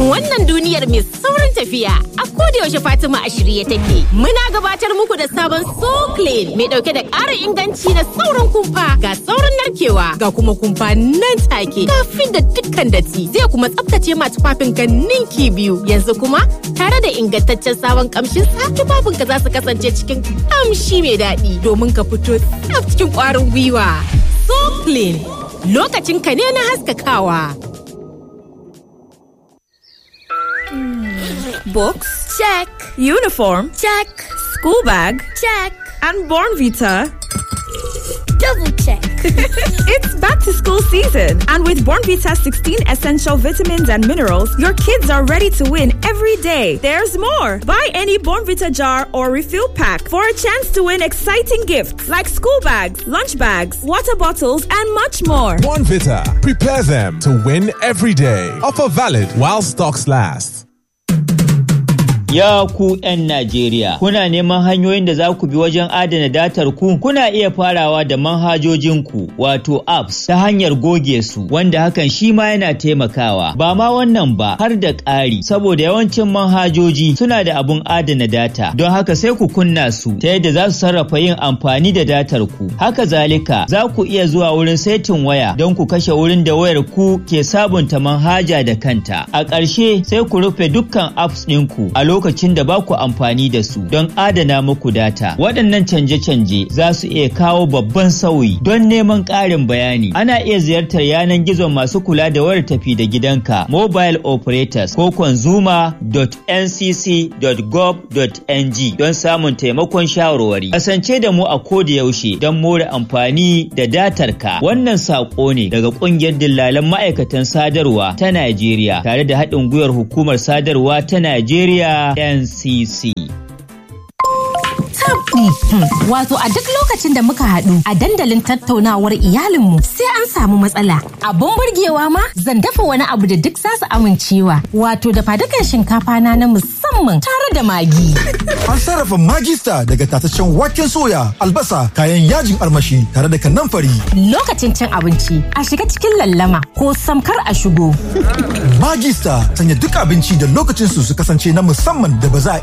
wannan duniyar mai saurin tafiya. A yaushe Fatima a shirye take. Muna gabatar muku da sabon So Clean mai dauke da ƙarin inganci na saurin kumfa ga saurin narkewa ga kuma kumfa nan take. Kafin da dukkan datti zai kuma tsaftace ma tufafin ka ninki biyu. Yanzu kuma tare da ingantaccen sabon kamshin sa tufafin ka za su kasance cikin kamshi mai daɗi domin ka fito tsaf cikin ƙwarin gwiwa. So Clean lokacin ka ne na haskakawa. Books? Check. Uniform? Check. School bag? Check. And Born Vita? Double check. It's back to school season, and with Born Vita 16 essential vitamins and minerals, your kids are ready to win every day. There's more. Buy any Born Vita jar or refill pack for a chance to win exciting gifts like school bags, lunch bags, water bottles, and much more. Vita. Prepare them to win every day. Offer valid while stocks last. Ya ku 'yan Najeriya, kuna neman hanyoyin da za ku bi wajen adana datar ku? Kuna iya farawa da manhajojinku wato apps ta hanyar goge su, wanda hakan shi ma yana taimakawa. Ba ma wannan ba har da ƙari, saboda yawancin manhajoji suna da abun adana data, don haka sai ku kunna su ta yadda za su sarrafa yin amfani da datar ku. Haka zalika, za ku iya zuwa wurin saitin waya don ku kashe wurin da wayar ku ke sabunta manhaja da kanta. A ƙarshe sai ku rufe dukkan apps ɗinku a lokacin da ba ku amfani da su don adana muku data. Waɗannan canje-canje za su iya kawo babban sauyi don neman ƙarin bayani. Ana iya ziyartar yanar gizon masu kula da wayar tafi da gidanka mobile operators ko consumer.ncc.gov.ng don samun taimakon shawarwari. Kasance da mu a koda yaushe don more amfani da datar ka. Wannan saƙo ne daga ƙungiyar dillalan ma'aikatan sadarwa ta Najeriya tare da haɗin gwiwar hukumar sadarwa ta Najeriya NCC. tabdi. Wato a duk lokacin da muka haɗu a dandalin tattaunawar iyalinmu sai an samu matsala. Abun burgewa ma zan dafa wani abu da duk za su amincewa. Wato da fadukan shinkafa na na musamman tare da magi. An sarrafa magista daga tataccen waken soya, albasa, kayan yajin armashi tare da kanamfari. Lokacin cin abinci a shiga cikin lallama ko samkar a shigo. Magista sanya duk abinci da lokacin su su kasance na musamman da ba za a